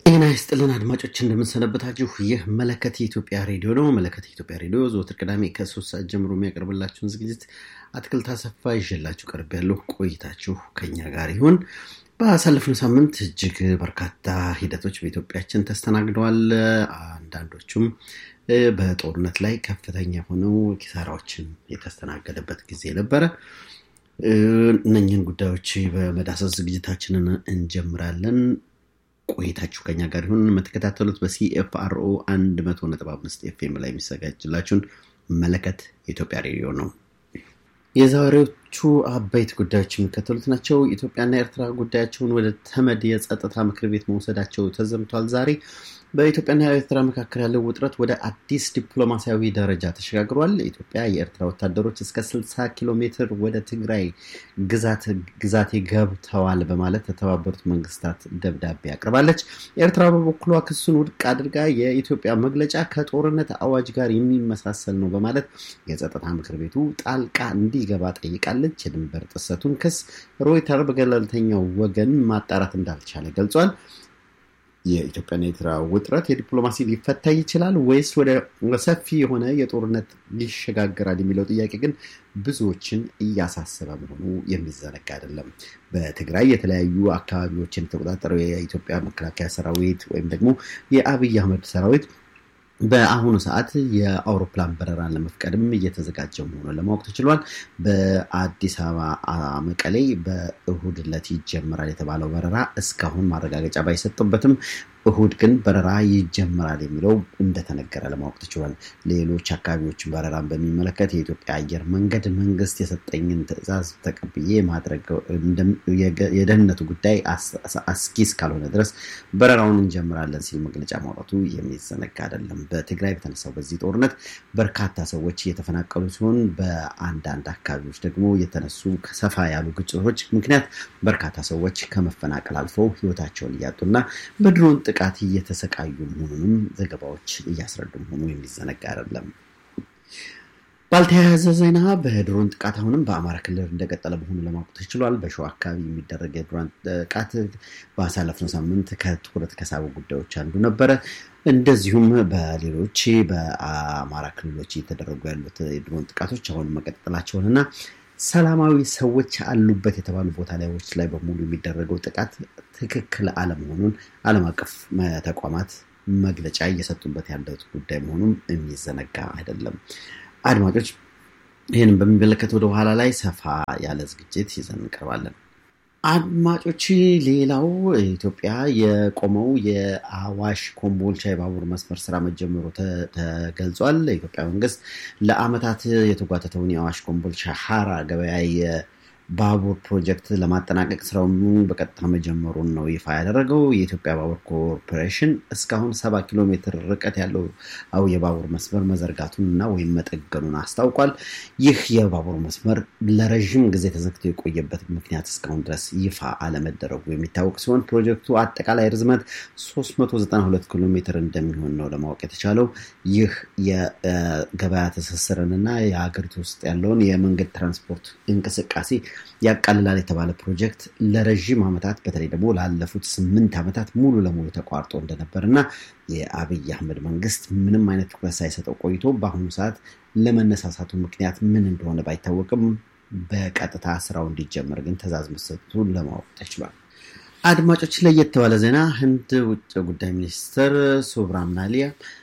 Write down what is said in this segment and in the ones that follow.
ጤና ይስጥልን አድማጮች እንደምንሰነበታችሁ። ይህ መለከት የኢትዮጵያ ሬዲዮ ነው። መለከት የኢትዮጵያ ሬዲዮ ዘወትር ቅዳሜ ከሶስት ሰዓት ጀምሮ የሚያቀርብላችሁን ዝግጅት አትክልት አሰፋ ይዤላችሁ ቀርብ ያለሁ ቆይታችሁ ከኛ ጋር ይሁን። ባሳለፍነው ሳምንት እጅግ በርካታ ሂደቶች በኢትዮጵያችን ተስተናግደዋል። አንዳንዶቹም በጦርነት ላይ ከፍተኛ የሆነው ኪሳራዎችን የተስተናገደበት ጊዜ ነበረ። እነኝህን ጉዳዮች በመዳሰስ ዝግጅታችንን እንጀምራለን። ቆይታችሁ ከኛ ጋር ይሁን። የምትከታተሉት በሲኤፍአርኦ 100.5 ኤፍኤም ላይ የሚዘጋጅላችሁን መለከት የኢትዮጵያ ሬዲዮ ነው። የዛሬዎቹ አበይት ጉዳዮች የሚከተሉት ናቸው። ኢትዮጵያና ኤርትራ ጉዳያቸውን ወደ ተመድ የጸጥታ ምክር ቤት መውሰዳቸው ተዘምቷል። ዛሬ በኢትዮጵያና ኤርትራ መካከል ያለው ውጥረት ወደ አዲስ ዲፕሎማሲያዊ ደረጃ ተሸጋግሯል። ኢትዮጵያ የኤርትራ ወታደሮች እስከ 60 ኪሎ ሜትር ወደ ትግራይ ግዛቴ ገብተዋል በማለት ለተባበሩት መንግስታት ደብዳቤ አቅርባለች። ኤርትራ በበኩሏ ክሱን ውድቅ አድርጋ የኢትዮጵያ መግለጫ ከጦርነት አዋጅ ጋር የሚመሳሰል ነው በማለት የጸጥታ ምክር ቤቱ ጣልቃ እንዲገባ ጠይቃለች። የድንበር ጥሰቱን ክስ ሮይተር በገለልተኛው ወገን ማጣራት እንዳልቻለ ገልጿል። የኢትዮጵያና የኤርትራ ውጥረት የዲፕሎማሲ ሊፈታ ይችላል ወይስ ወደ ሰፊ የሆነ የጦርነት ይሸጋገራል የሚለው ጥያቄ ግን ብዙዎችን እያሳሰበ መሆኑ የሚዘነጋ አይደለም። በትግራይ የተለያዩ አካባቢዎችን የተቆጣጠረው የኢትዮጵያ መከላከያ ሰራዊት ወይም ደግሞ የአብይ አህመድ ሰራዊት በአሁኑ ሰዓት የአውሮፕላን በረራን ለመፍቀድም እየተዘጋጀ መሆኑን ለማወቅ ተችሏል። በአዲስ አበባ መቀሌ በእሁድ ዕለት ይጀምራል የተባለው በረራ እስካሁን ማረጋገጫ ባይሰጡበትም እሁድ ግን በረራ ይጀምራል የሚለው እንደተነገረ ለማወቅ ተችሏል። ሌሎች አካባቢዎችን በረራን በሚመለከት የኢትዮጵያ አየር መንገድ መንግስት የሰጠኝን ትዕዛዝ ተቀብዬ ማድረግ የደህንነቱ ጉዳይ አስጊ እስካልሆነ ድረስ በረራውን እንጀምራለን ሲል መግለጫ ማውጣቱ የሚዘነጋ አይደለም። በትግራይ በተነሳው በዚህ ጦርነት በርካታ ሰዎች እየተፈናቀሉ ሲሆን በአንዳንድ አካባቢዎች ደግሞ የተነሱ ሰፋ ያሉ ግጭቶች ምክንያት በርካታ ሰዎች ከመፈናቀል አልፈው ህይወታቸውን እያጡና በድሮን ጥቃት እየተሰቃዩ መሆኑንም ዘገባዎች እያስረዱ መሆኑ የሚዘነጋ አይደለም። ባልተያያዘ ዜና በድሮን ጥቃት አሁንም በአማራ ክልል እንደቀጠለ መሆኑ ለማወቅ ተችሏል። በሸዋ አካባቢ የሚደረግ የድሮን ጥቃት ባሳለፍነው ሳምንት ከትኩረት ከሳቡ ጉዳዮች አንዱ ነበረ። እንደዚሁም በሌሎች በአማራ ክልሎች እየተደረጉ ያሉት የድሮን ጥቃቶች አሁን መቀጠላቸውንና ሰላማዊ ሰዎች አሉበት የተባሉ ቦታ ላዮች ላይ በሙሉ የሚደረገው ጥቃት ትክክል አለመሆኑን ዓለም አቀፍ ተቋማት መግለጫ እየሰጡበት ያለት ጉዳይ መሆኑን የሚዘነጋ አይደለም። አድማጮች ይህንም በሚመለከት ወደ ኋላ ላይ ሰፋ ያለ ዝግጅት ይዘን እንቀርባለን። አድማጮች ሌላው ኢትዮጵያ የቆመው የአዋሽ ኮምቦልቻ የባቡር መስመር ስራ መጀመሩ ተገልጿል። የኢትዮጵያ መንግስት ለዓመታት የተጓተተውን የአዋሽ ኮምቦልቻ ሀራ ገበያ ባቡር ፕሮጀክት ለማጠናቀቅ ስራውን በቀጥታ መጀመሩን ነው ይፋ ያደረገው። የኢትዮጵያ ባቡር ኮርፖሬሽን እስካሁን ሰባ ኪሎ ሜትር ርቀት ያለው አው የባቡር መስመር መዘርጋቱን እና ወይም መጠገኑን አስታውቋል። ይህ የባቡር መስመር ለረዥም ጊዜ ተዘግቶ የቆየበት ምክንያት እስካሁን ድረስ ይፋ አለመደረጉ የሚታወቅ ሲሆን ፕሮጀክቱ አጠቃላይ ርዝመት 392 ኪሎ ሜትር እንደሚሆን ነው ለማወቅ የተቻለው። ይህ የገበያ ትስስርን እና የሀገሪቱ ውስጥ ያለውን የመንገድ ትራንስፖርት እንቅስቃሴ ያቃልላል የተባለ ፕሮጀክት ለረዥም ዓመታት በተለይ ደግሞ ላለፉት ስምንት ዓመታት ሙሉ ለሙሉ ተቋርጦ እንደነበር እና የአብይ አህመድ መንግስት ምንም አይነት ትኩረት ሳይሰጠው ቆይቶ በአሁኑ ሰዓት ለመነሳሳቱ ምክንያት ምን እንደሆነ ባይታወቅም በቀጥታ ስራው እንዲጀመር ግን ትዕዛዝ መሰጠቱን ለማወቅ ተችሏል። አድማጮች፣ ለየት ባለ ዜና ህንድ ውጭ ጉዳይ ሚኒስትር ሱብራምናሊያ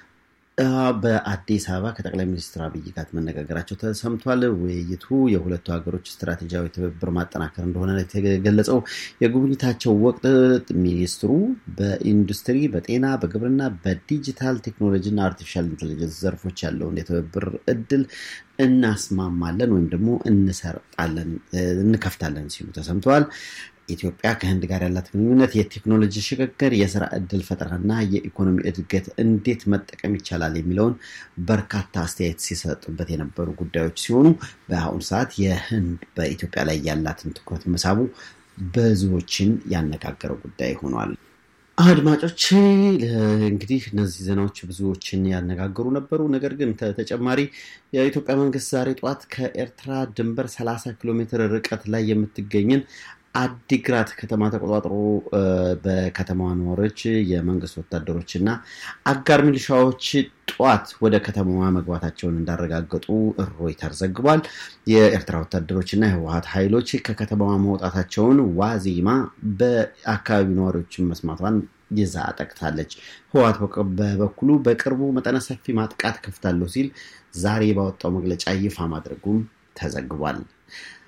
በአዲስ አበባ ከጠቅላይ ሚኒስትር አብይ ጋር መነጋገራቸው ተሰምቷል። ውይይቱ የሁለቱ ሀገሮች ስትራቴጂያዊ ትብብር ማጠናከር እንደሆነ የተገለጸው የጉብኝታቸው ወቅት ሚኒስትሩ በኢንዱስትሪ፣ በጤና፣ በግብርና፣ በዲጂታል ቴክኖሎጂ እና አርቲፊሻል ኢንቴሊጀንስ ዘርፎች ያለውን የትብብር እድል እናስማማለን ወይም ደግሞ እንሰርጣለን እንከፍታለን ሲሉ ተሰምተዋል። ኢትዮጵያ ከህንድ ጋር ያላት ግንኙነት የቴክኖሎጂ ሽግግር፣ የስራ እድል ፈጠራና የኢኮኖሚ እድገት እንዴት መጠቀም ይቻላል የሚለውን በርካታ አስተያየት ሲሰጡበት የነበሩ ጉዳዮች ሲሆኑ በአሁኑ ሰዓት የህንድ በኢትዮጵያ ላይ ያላትን ትኩረት መሳቡ ብዙዎችን ያነጋገረው ጉዳይ ሆኗል። አድማጮች እንግዲህ እነዚህ ዜናዎች ብዙዎችን ያነጋገሩ ነበሩ። ነገር ግን ተጨማሪ የኢትዮጵያ መንግስት ዛሬ ጠዋት ከኤርትራ ድንበር 30 ኪሎ ሜትር ርቀት ላይ የምትገኝን አዲግራት ከተማ ተቆጣጥሮ በከተማዋ ነዋሪዎች፣ የመንግስት ወታደሮች እና አጋር ሚሊሻዎች ጠዋት ወደ ከተማዋ መግባታቸውን እንዳረጋገጡ ሮይተር ዘግቧል። የኤርትራ ወታደሮች እና የህወሀት ኃይሎች ከከተማዋ መውጣታቸውን ዋዜማ በአካባቢው ነዋሪዎችን መስማቷን ይዛ ጠቅታለች። ህወሀት በበኩሉ በቅርቡ መጠነ ሰፊ ማጥቃት ከፍታለሁ ሲል ዛሬ ባወጣው መግለጫ ይፋ ማድረጉም ተዘግቧል።